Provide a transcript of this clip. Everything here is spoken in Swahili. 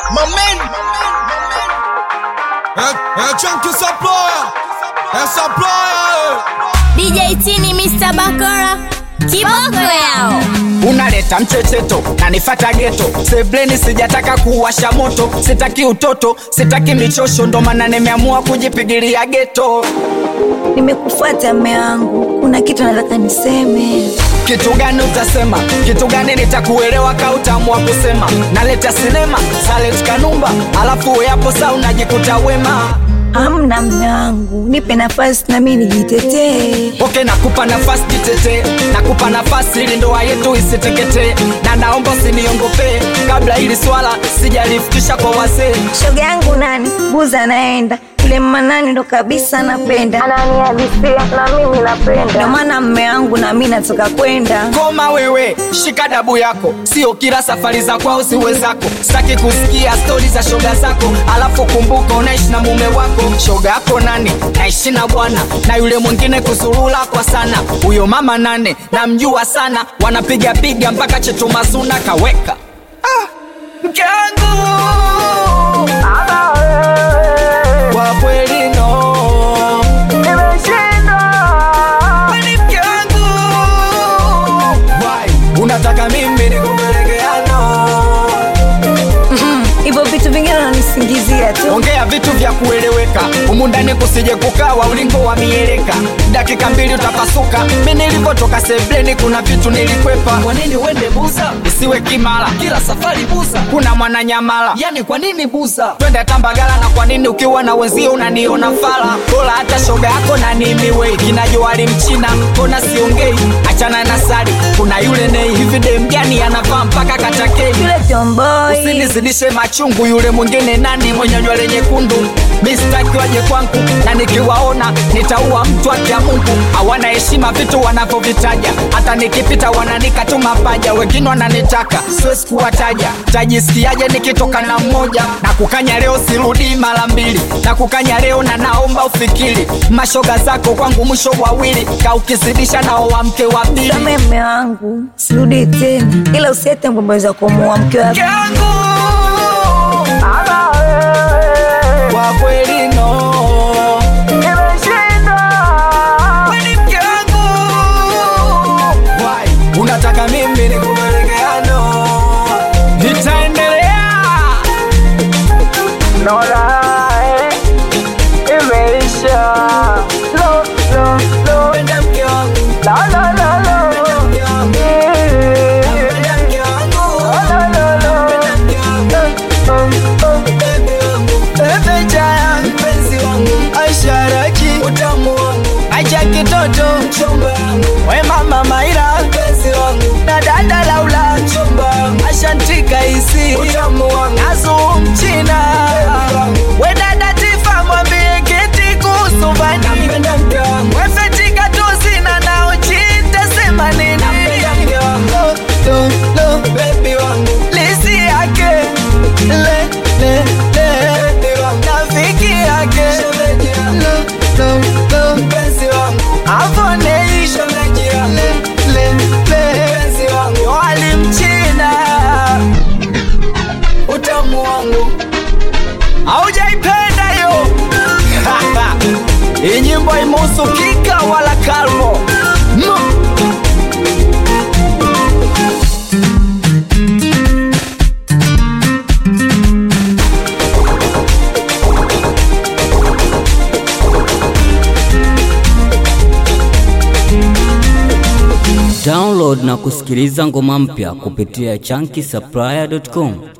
Mamen É, é Chunky Supplier, é Supplier. DJ Tini Mr. Bakora Kiboko yao unaleta mchecheto na nifata geto sebleni sijataka kuwasha moto sitaki utoto sitaki michosho ndo maana nimeamua kujipigilia geto nimekufuata mme wangu kuna kitu nataka niseme kitu gani utasema kitu gani nitakuelewa ka utaamua kusema naleta sinema salet kanumba alafu yapo saa unajikuta wema amna mme wangu nipe nafasi nami nijitetee oke nakupa nafasi jitetee nakupa nafasi ili ndoa yetu isiteketee na naomba usiniongopee kabla ili swala sijalifikisha kwa wazee shoga yangu nani buza anaenda yule manani ndo kabisa napenda ananihalisia na mimi napenda ndo maana mme wangu na mi natoka kwenda koma wewe shika dabu yako sio kila safari za kwao siwe zako sitaki kusikia stori za shoga zako alafu kumbuka unaishi na mume wako shoga yako nani naishi na bwana na yule mwingine kusurula kwa sana huyo mama nane namjua sana wanapiga piga mpaka chetumazuna kaweka ah, mke wangu kwa kweli no Kwani mke wangu Why? unataka mimi nikupelekeano hivyo vitu vingine unanisingizia tu ongea vitu vya kueleweka humu ndani kusije kukawa ulingo wa mieleka dakika mbili utapasuka mi nilivyotoka sebleni kuna vitu nilikwepa kwa nini uende buza isiwe kimala kila safari buza kuna mwananyamala yani kwa nini buza twende tambagala na kwa nini ukiwa na wenzio unaniona fala bora hata shoga yako na nimiwe kinajoali mchina kona siongei achana na sari kuna yule nei hivi demgani anavaa mpaka katakei yule tomboi usinizidishe machungu yule mwingine nani mwenye nywele nyekundu mistaki waje kwangu na nikiwaona nitaua mtu akia mungu hawana heshima vitu wanavyovitaja hata nikipita wananika tu mapaja wengine wananitaka siwezi kuwataja tajisikiaje nikitoka na mmoja na kukanya leo sirudii mara mbili na kukanya leo na naomba ufikiri mashoga zako kwangu mwisho wawili ka ukizidisha nao wa mke wa pili same mme wangu sirudi tena ila usiete ngombe za kumuua mke wa mke wangu kwa kweli no Kwani mke wangu Why? unataka mimi nikupelekeano nitaendelea Penda mke wangu Penda mke wangu Penda mke wangu Penda mke wangu Bebe wangu Bebe jaya mpenzi wangu Aisha Raki utamu wangu Aisha kitoto mchumba wangu We mama Maira mpenzi wangu Na dada Laula mchumba wangu Ashantika isi utamu wangu Azu mchina We dada Tifa mwambie kiti kuhusu vani Napenda mke wangu We fetika tuzina na uchita sema nini Napenda mke wangu Lo, lo, baby wangu Lisi yake Le, le, le Rafiki yake Lo, lo, lo Mpenzi wangu Avonei Le, le, le Wali mchina Utamu wangu Haujaipenda yo Hii nyimbo imuhusu kika wala kalmo mm. Download na kusikiliza ngoma mpya kupitia chunky supplier.com.